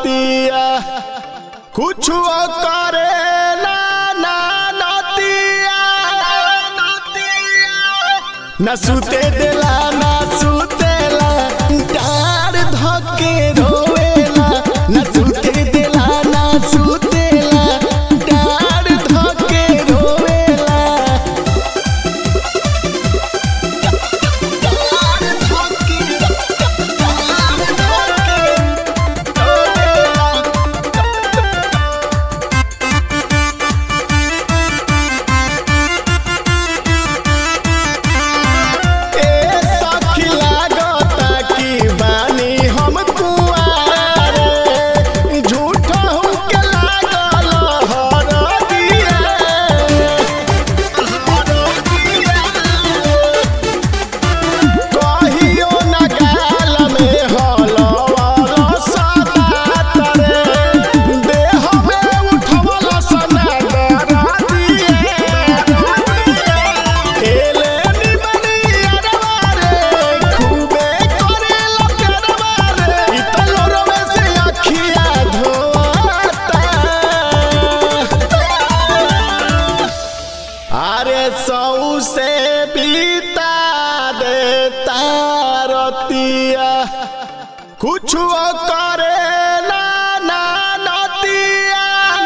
नतिया कुछ करे ना ना नतिया न सुते देला ना सुतेला डार धके रोवेला न सुते देला ना सुतेला डार धके रोवेला ए सखी लागता कि बानी हम कुआरे झूठा हमके लागल हरदिया कहियो न गाल में हलवल सदात रे देह में उठवल सनादर दिए एले निमनियरवा रे खूबे करेला प्यारवा रे इ त लोरवे से अखिया धोता अरे सौ से बीता देता रतिया कुछ करे ना ना नतिया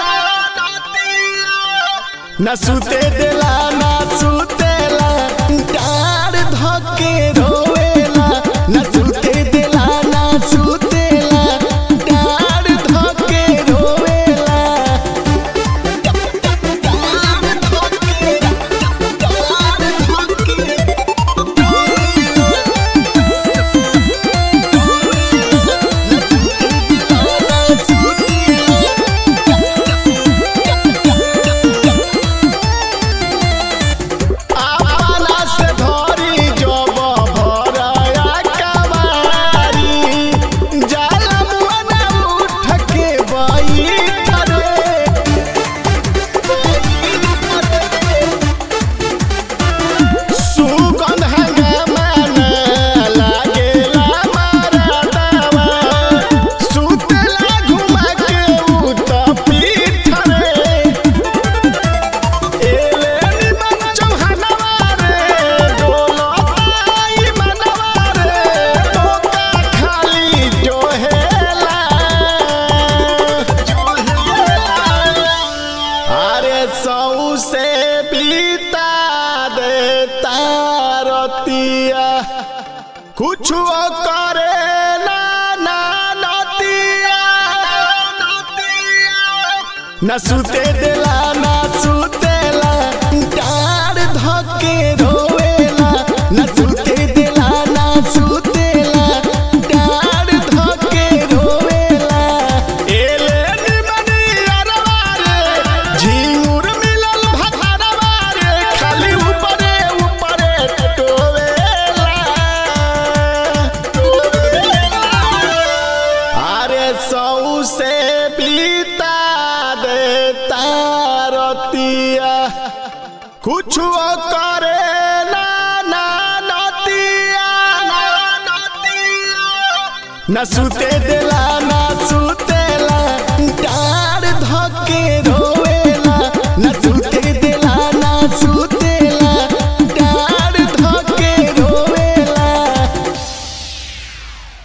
न सुते देला ना सुतेला डार धके रोवेला न सुते देला ना सुतेला डार धके रोवेला अपना से धरी जब भरया कवारी जाला मुआना उठ के बैठ रे सुगंध हंगामा न लागेला मारदावा सुतला घुमा के उत पीठ रे एले निमन चौहानवा रे डोलताई मनवा रे टोका खाली जोहेला अरे सौ से बीता देता रतिया कुछ करे ना ना नतिया न सुते देला ना सुतेला डार धके रोवेला न सुते देला ना सुतेला डार धके रोवेला एले निमनियरवा रे झिंगुर मिलल भखरवा रे खाली ऊपरे ऊपरे टोवेला अरे सौ से बीता देता रतिया कुछ करे ना ना नतिया न सुते देला ना सुते